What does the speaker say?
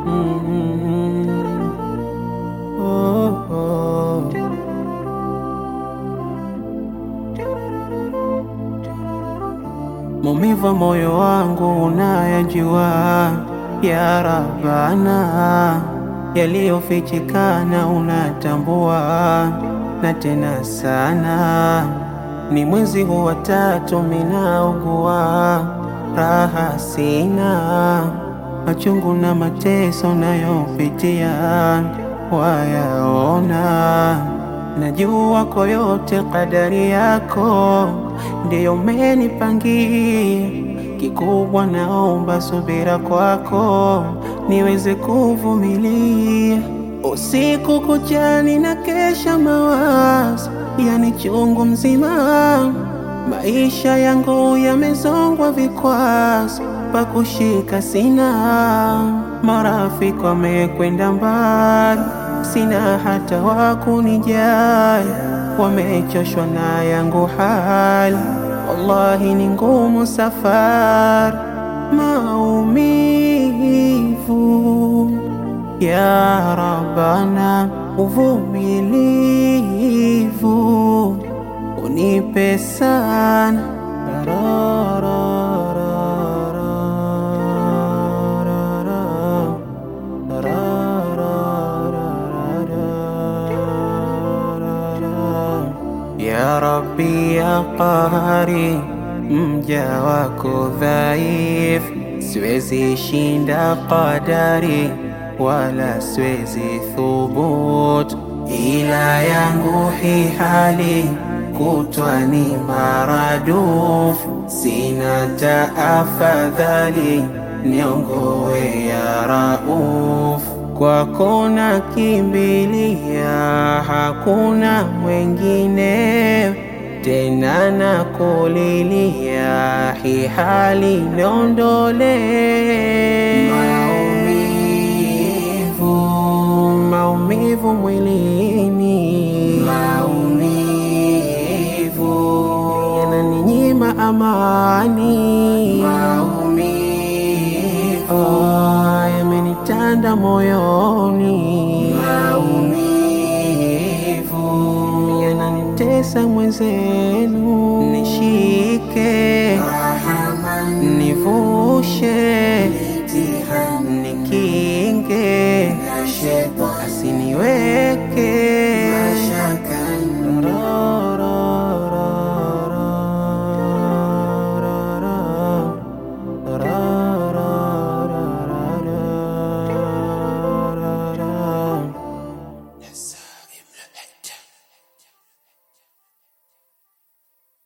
Mm. Oh, oh. Maumivu moyo wangu unayajua, ya Rabbana, yaliyofichikana unatambua, na tena sana. Ni mwezi huu wa tatu minaugua, raha sina, machungu na mateso nayopitia wayaona Najua kwa yote kadari yako ndiyo umenipangia. Kikubwa naomba subira kwako niweze kuvumilia. Usiku kuchani na kesha mawazo, yani chungu mzima. Maisha yangu yamezongwa vikwazo, pa kushika sina. Marafiki wamekwenda mbali sina hata wa kunijali, wamechoshwa na yangu hali, wallahi ni ngumu safari, maumivu ya Rabbana, uvumilivu unipe sana ra, ra, ra, ra, ra, Ya Rabbi ya Qahari, mja wako dhaif, siwezi shinda qadari wala siwezi thubut, ila yangu hi hali kutwa ni maraduf, sina taafadhali niongowe ya Rauf kwako nakimbilia, hakuna mwengine tena, nakulilia hi hali niondole maumivu, maumivu mwilini, maumivu yananinyima amani, maumivu oh, yamenitanda moyoni, maumivu yananitesa mwenzenu, nishike nivushe nikinge asiniweke